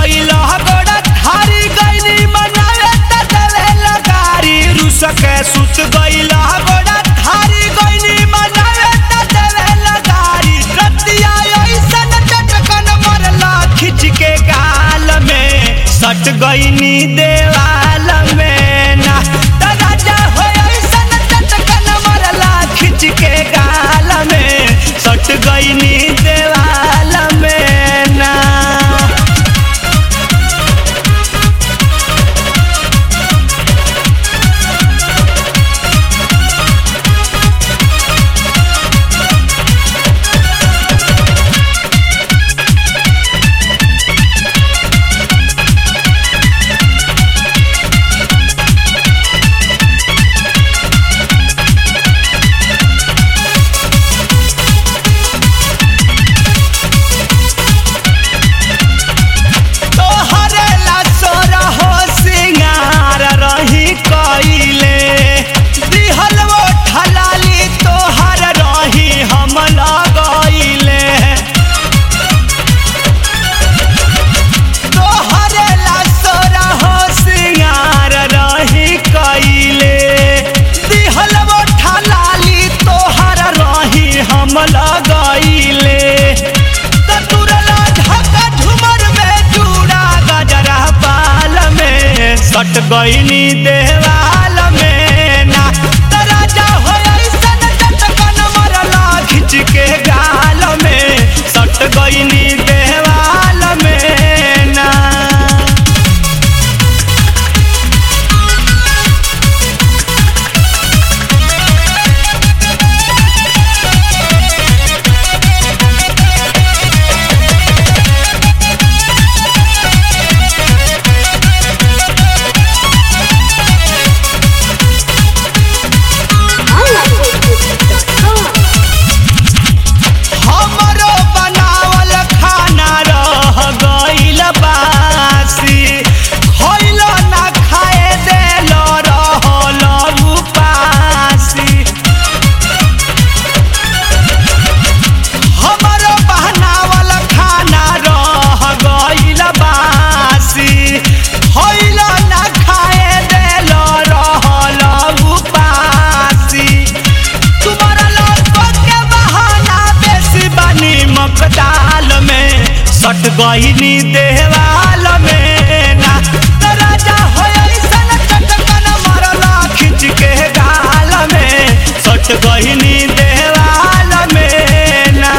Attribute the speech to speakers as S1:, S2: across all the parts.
S1: गइल गोड़ा धारी गइनी मनावे त देवे लगारी रुस के सुत गइल गोड़ा धारी गइनी मनावे त देवे लगारी रतिया ऐसन चटकन मरला खिच के गाल में सट गइनी देवाल में ना त राजा हो ऐसन चटकन मरला खिच के गाल में सट गइनी देवाल में ना तोहरे ला सोरा हो सिंगार रही कइले दिहल वो ठलाली तोहर रही हम लगइले तोहरे ला सोरा हो सिंगार रही कइले दिहल वो ठलाली तोहर रही हम लगइले ततुरला ढका झुमर में चूड़ा गजरा बाल में सट गइनी देवाल में ना तराजा हो ऐसन चटकन मरला खिच के गाल में सट गइनी देवाल में ना हमरो बनावल खाना रह गइल बासी खइल ना खाए देल रहल उपासी हमरो बनावल खाना रह गइल बासी खइल ना खाए देल रहल उपासी तुम्हारा लड़को के बहाना बेसी बनी मकदाल में सट गईनी देवाल में ना तो राजा हो ऐसन चटकन मरला खिंच के गाल में सट गईनी देवाल में ना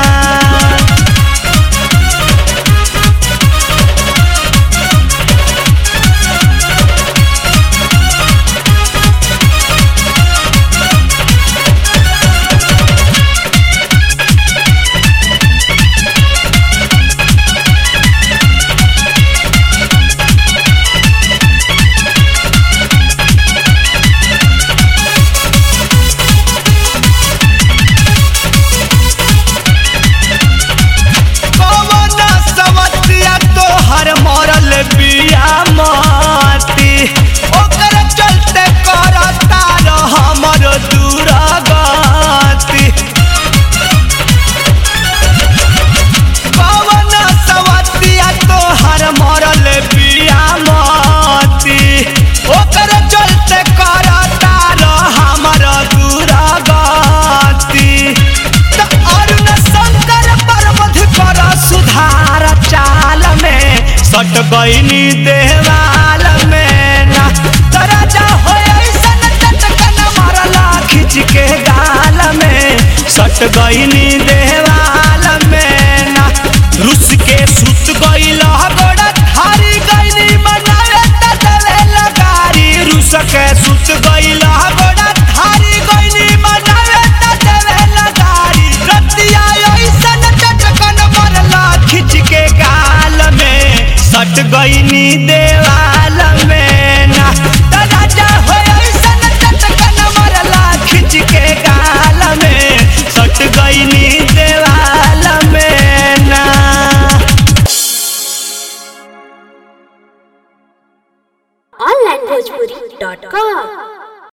S1: कवन सवतिया तोहर मरल बिया माटी ओकर चलते करता रह हमर दूरगति कवन सवतिया तोहर मरल बिया माटी ओकर चलते करता रह हमर दूरगति त अरुण शंकर पर्वत कर सुधार चाल में सट गईनी देवाल में ना तराजा हो ऐसन चटकन मरला खिंच के गाल में सट गईनी देवाल में ना रुस के सुत गईल गोड़ा धारी गईनी मनावे त देवे लगारी रुस के सुत गईल गोड़ा धारी गईनी मनावे त देवे लगारी रतिया ऐसन चटकन मरला खिंच के गाल में सट गईनी देवाल में ना त राजा हो ऐसन चटकन मरला खिंच के गाल में सट गईनी देवाल में ना
S2: onlinebhojpuri.com